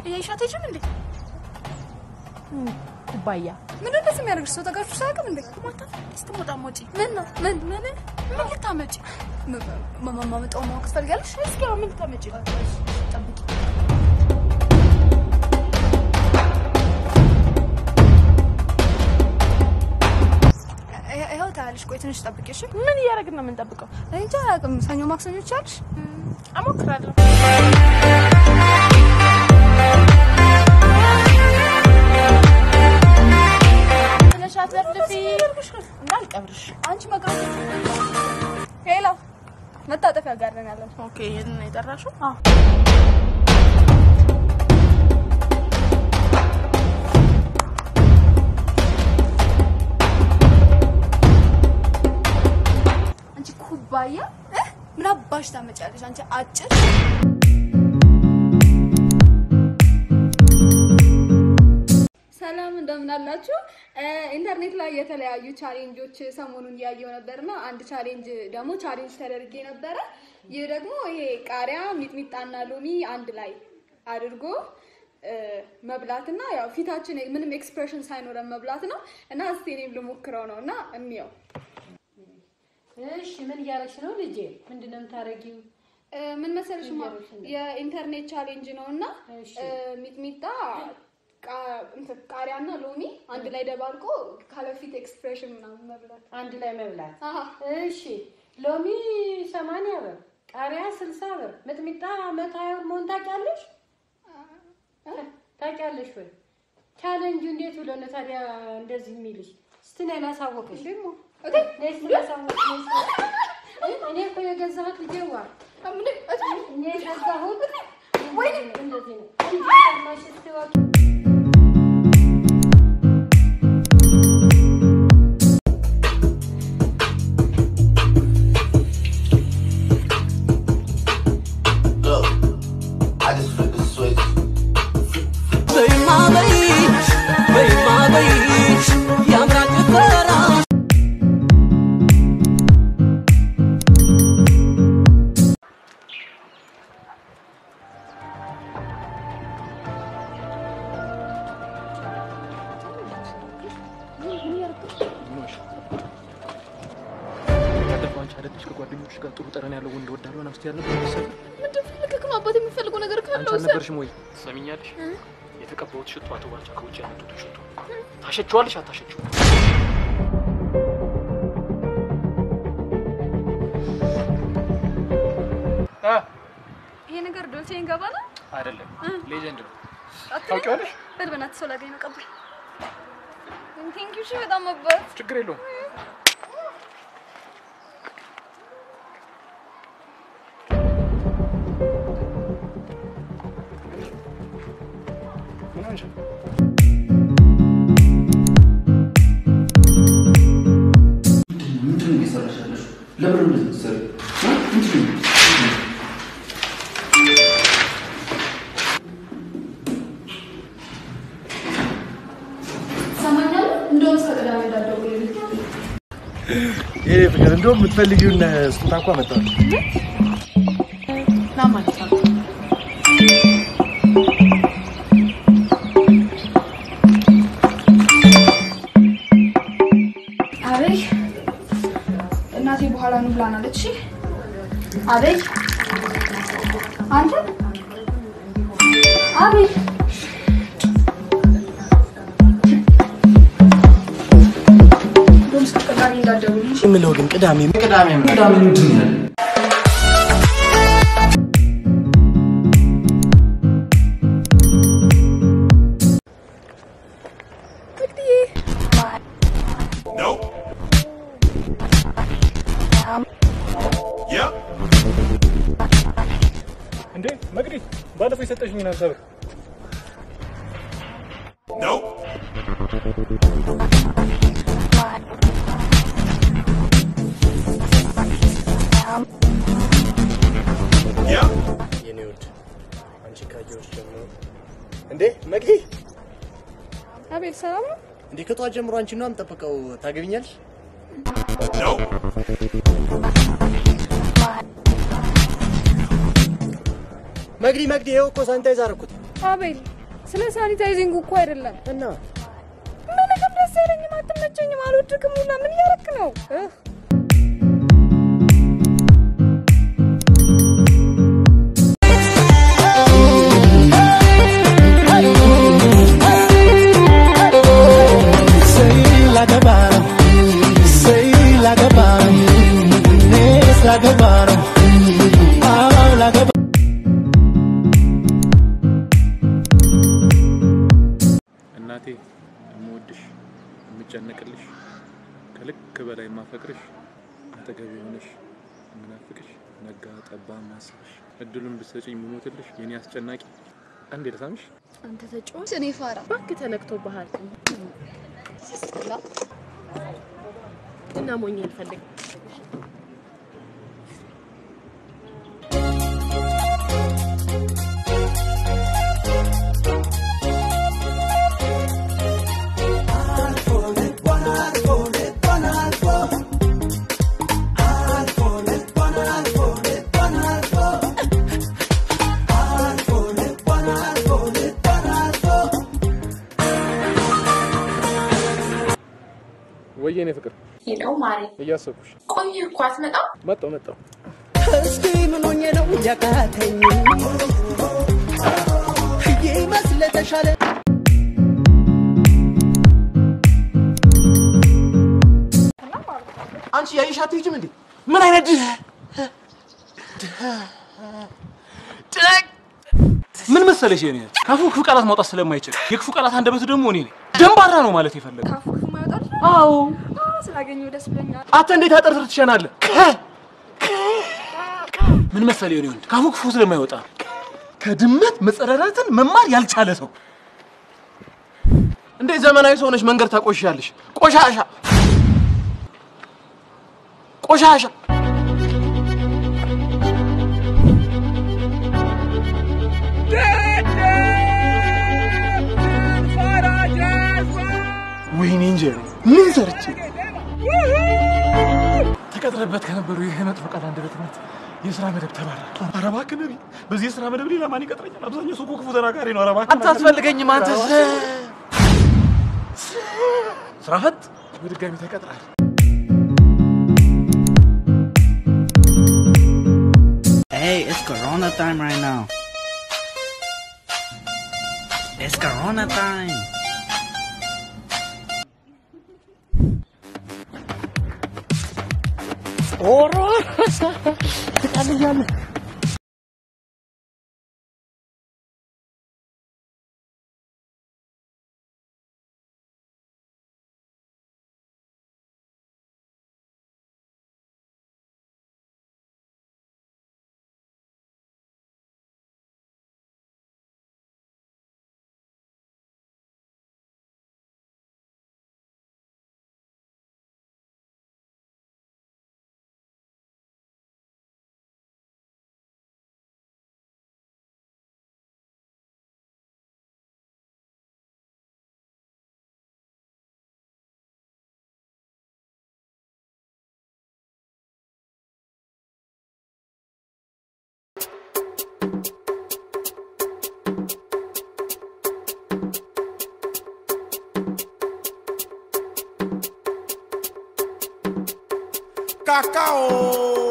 እያይሻት አይችልም እንዴ? ኩባያ ምን እንደዚህ የሚያደርግሽ ሰው ተጋርሽ ሳያውቅም እንዴ? ማታ ስትሞጣ ሞጪ ምን ነው ምን ምን ምን ልታመጪ ማማመጣው ማወቅ ትፈልጋለሽ? እስኪ አሁን ምን ልታመጪ ጠብቂ። ይኸው ታያለሽ። ቆይ ትንሽ ጠብቂ እሺ። ምን እያደረግን ነው የምንጠብቀው? እኔ እንጃ አላውቅም። ሰኞ ማክሰኞ ይቻልሽ? እሞክራለሁ። ብለሽ አትለፍልፊ እንዳልቀብርሽ። አንቺ መቅረት ሄሎ፣ መታጠፊያ ጋር ነን ያለን። ኦኬ፣ ይሄንን ነው የጠራሽው? አዎ። አንቺ ኩባያ እ? ምን አባሽ ታመጫለሽ? አንቺ አጭር ሰላም እንደምን አላችሁ? ኢንተርኔት ላይ የተለያዩ ቻሌንጆች ሰሞኑን እያየው ነበርና አንድ ቻሌንጅ ደግሞ ቻሌንጅ ተደርጌ ነበረ። ይህ ደግሞ ይሄ ቃሪያ፣ ሚጥሚጣና ሎሚ አንድ ላይ አድርጎ እ፣ መብላትና ያው ፊታችን ምንም ኤክስፕሬሽን ሳይኖረን መብላት ነው እና እስቲ እኔም ልሞክረው ነው እና እንየው። እሺ ምን እያደረግሽ ነው ልጄ? ምንድን ነው የምታደርጊው? እ፣ ምን መሰለሽ ማ የኢንተርኔት ቻሌንጅ ነው እና እሺ። እ፣ ሚጥሚጣ ቃ- እንትን ቃሪያና ሎሚ አንድ ላይ ደባልቆ ካለፊት ኤክስፕሬሽን ምናምን መብላት። አንድ ላይ መብላት። አሀ እሺ ሎሚ ሰማንያ ብር፣ ቃሪያ ስልሳ ብር፣ ሚጥሚጣ መቶ ሀያ ብር መሆን ታውቂያለሽ? ታውቂያለሽ ወይ? ቻሌንጁ እንዴት ብሎ ነው ታዲያ እንደዚህ የሚልሽ? እስቲ ነይ ላሳወቅሽ። ደግሞ ነይ እስቲ ላሳወቅሽ። ነይ እስቲ። እኔ እኮ የገዛሁት ልጄዋ እኔ የገዛሁት እንደዚህ ነው እንደዚህ ነው። እንጂ ሰማሽ እስቲ ወቂ Look, I just flipped the switch. ያለፈው አንቺ አይደለሽ ከጓደኞች ጋር ጥሩ ጠረን ያለው ወንድ ወዳለው ናስቲ ያልነበር መሰለኝ። ምንድን ፈልገህ ነው አባት የሚፈልገው ነገር አንቺ ካለው አልነበርሽም ወይ? ትሰሚኛለሽ? የተቀባሁት ሽቶ አቶ ባልቻ ከውጭ ያመጡት ሽቶ ታሸችዋለሽ አታሸችው? ይሄ ነገር ዶልቼ ገባ ነው አይደለም ሌጀንድ ነው። አትልም? ታውቂዋለሽ? በል በእናትህ ሰው ላገኝ ነው ቀባኝ። ቴንክ ዩ እሺ፣ በጣም አባት ችግር የለውም። ምን ሆንሽ? ምንድን ነው እየሰራሽ ያለሽው? ለምን ነው እንደዚህ የምትሰሪው? እ? ምንድን ነው? ትሰማኛለህ? እንደውም እስከ ቅዳሜ እንዳትደውልልኝ። ይሄ ፍቅር እንደውም የምትፈልጊውን ስጦታ እንኳ መጣሁ። ና ማለት ነው። አቤይ እናቴ በኋላ ኑ ብላናለች። እሺ አቤይ አንተ አቤይ እንደውም እስከ ቅዳሜ እንዳትደውልልኝ። እሺ? የምለው ግን ቅዳሜ ቅዳሜ ምን- ቅዳሜ ምንድን ነው ያለው? እንዴ መቅዲ፣ ባለፈው የሰጠሽኝን ሀምሳ ብር የኔ ውድ አንቺ ካየሁሽ ጀምሮ እንዴ መቅዲ፣ አቤል ሰላም ነው? እንዴ ከጠዋት ጀምሮ አንቺ ነው የምጠብቀው። ታገቢኛለሽ? መቅዲ መቅዲ፣ ይኸው እኮ ሳኒታይዝ አደረኩት። አቤል ስለ ሳኒታይዚንግ እኮ አይደለም። እና ምንም ደስ አይለኝም፣ አትመቸኝም፣ አልወድክም ሁላ ምን እያረክ ነው? እህ Sei la gabaro, sei la gabaro, es la gabaro, ah la gabaro. እናቴ የምወድሽ የምጨነቅልሽ ከልክ በላይ የማፈቅርሽ አጠገቤ የሆነሽ የምናፍቅሽ ነጋ ጠባ ማስብሽ እድሉን ብትሰጪኝ የምሞትልሽ የኔ አስጨናቂ አንዴ ልሳምሽ አንተ ተጫዋች እኔ ፋራ እባክህ ተነክቶብሃል እና ሞኝ ልፈልግ ወይ የኔ ፍቅር ሄለው ማሪ እያሰብኩሽ ቆየ እኮ አትመጣም መጣው መጣው እስቲ ምን ሆኜ ነው ያቃተኝ ይመስል ተሻለ አንቺ ያይሽ አትሄጂም እንዴ? ምን አይነት ድህ ምን መሰለሽ የኔ ካፉ ክፉ ቃላት ማውጣት ስለማይችል የክፉ ቃላት አንደበቱ ደግሞ እኔ ነኝ ደንባራ ነው ማለት የፈለገው ካፉ ክፉ ማይወጣል። አዎ ስላገኘሁ ደስ ብሎኛል። አንተ እንዴት አጠርጥር ትሸናለህ? ምን መሰለሽ የኔ ወንድ ካፉ ክፉ ስለማይወጣ ከድመት መጸዳዳትን መማር ያልቻለ ሰው እንዴት ዘመናዊ ሰው ነሽ መንገድ ታቆሻለሽ? ቆሻሻ ቆሻሻ ወይኔ እንጂ ምን ሰርቼ ተቀጥረበት ከነበሩ ይህ መጥፎ ቃል አንደበትነት የስራ መደብ ተባረረ። ኧረ እባክህ ነቢ፣ በዚህ የስራ መደብ ሌላ ማን ይቀጥረኛል? አብዛኛው ሰው እኮ ክፉ ተናጋሪ ነው። ኧረ እባክህ አንተ አትፈልገኝም። አንተ ስራ ፈት በድጋሚ ተቀጥራል። Hey, it's Corona time right now. It's Corona time. Cacao.